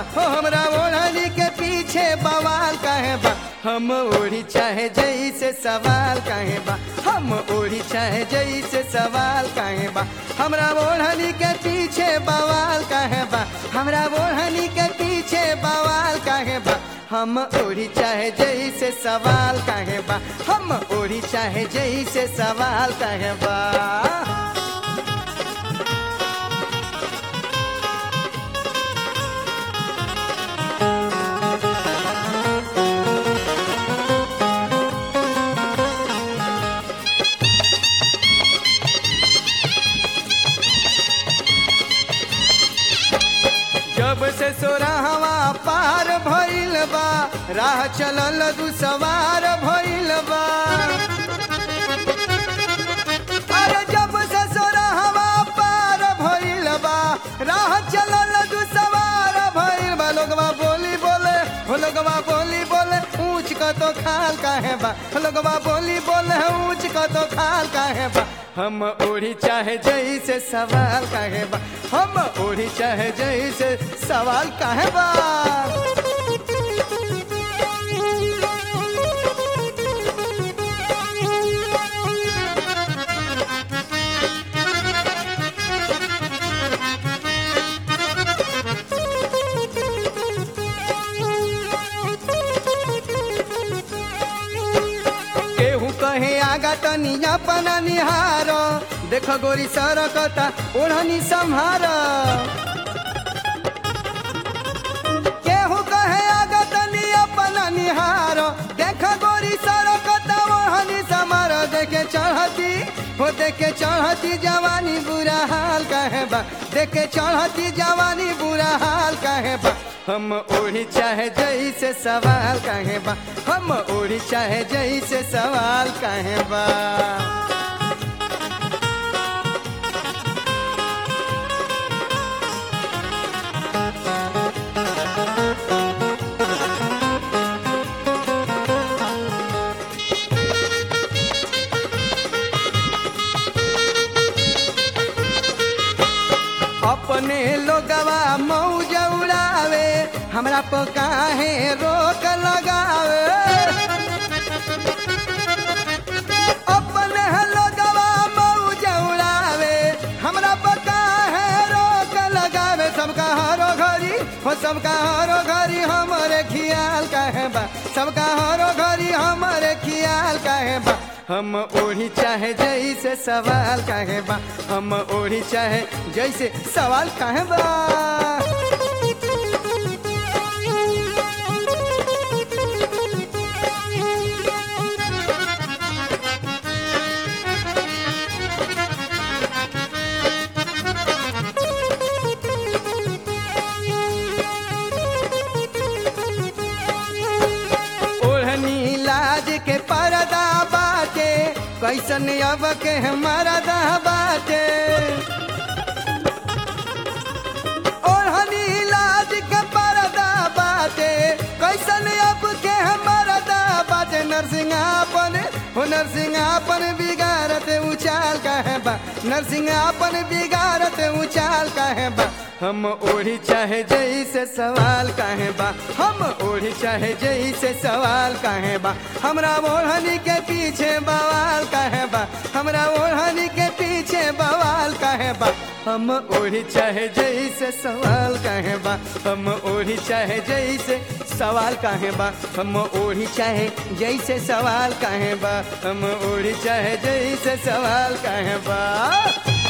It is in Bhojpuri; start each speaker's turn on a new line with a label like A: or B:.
A: हो हमरा ओढ़नी के पीछे बवाल काहे बा हम ओढ़ी चाहे जैसे सवाल काहे बा हम ओढ़ी चाहे जैसे सवाल काहे बा हमरा ओढ़नी के पीछे बवाल काहे बा हमरा ओढ़नी के पीछे बवाल काहे बा हम ओढ़ी चाहे जैसे सवाल काहे बा हम ओढ़ी चाहे जैसे सवाल काहे बा जब से सोराहवा पार भइल बा राह चलल दू सवार भइल बा अरे जब से सोराहवा पार भइल बा राह चलल दू सवार भइल बा लोगवा बोली बोले हो लोगवा बोली बोले ऊंच क तो खाल काहे बा हो लोगवा बोली बोले ऊंच क तो खाल काहे बा हम ओढ़ी चाहे जैसे सवाल काहे बा हम ओढ़ी चाहे जैसे सवाल काहे बा केहू कहे आगा तनी अपना निहार देख गोरी सरकता ओढ़नी संहार केहू कहे आगा तनी अपना निहार देख गोरी सरकता ओढ़नी संहार देखे चढ़ती हो देखे चढ़ती जवानी बुरा हाल कहे बा देखे चढ़ती जवानी बुरा हाल कहे बा हम ओढ़ी चाहे जैसे सवाल काहे बा हम ओढ़ी चाहे जैसे सवाल काहे बा अपने लोगवा मौज उड़ावे हमरा पर काहे रोक लगावे अपने लोगवा मौज उड़ावे हमरा पर काहे रोक लगावे सबका हरो घरी हो सबका हरो घरी हमरे खियाल काहे बा सबका हरो घरी हमरे खियाल काहे बा हम ओढ़ी चाहे जैसे सवाल काहे बा हम ओढ़ी चाहे जैसे सवाल काहे बा ओढ़नी लाज के परदा बाटे कैसन अब के मरदा बाटे ओढ़नी लाज के परदा बाटे कैसन अब के मरदा बाटे नरसिंहापन हो नरसिंहापन बिगाड़त उचाल कहे बा नरसिंहापन बिगाड़त उचाल कहे बा हम ओढ़ी चाहे जैसे सवाल काहे बा हम ओढ़ी चाहे जैसे सवाल काहे बा हमरा ओढ़नी के पीछे बवाल काहे बा हमरा ओढ़नी के पीछे बवाल काहे बा हम ओढ़ी चाहे जैसे सवाल काहे बा हम ओढ़ी चाहे जैसे सवाल काहे बा हम ओढ़ी चाहे जैसे सवाल काहे बा हम ओढ़ी चाहे जैसे सवाल काहे बा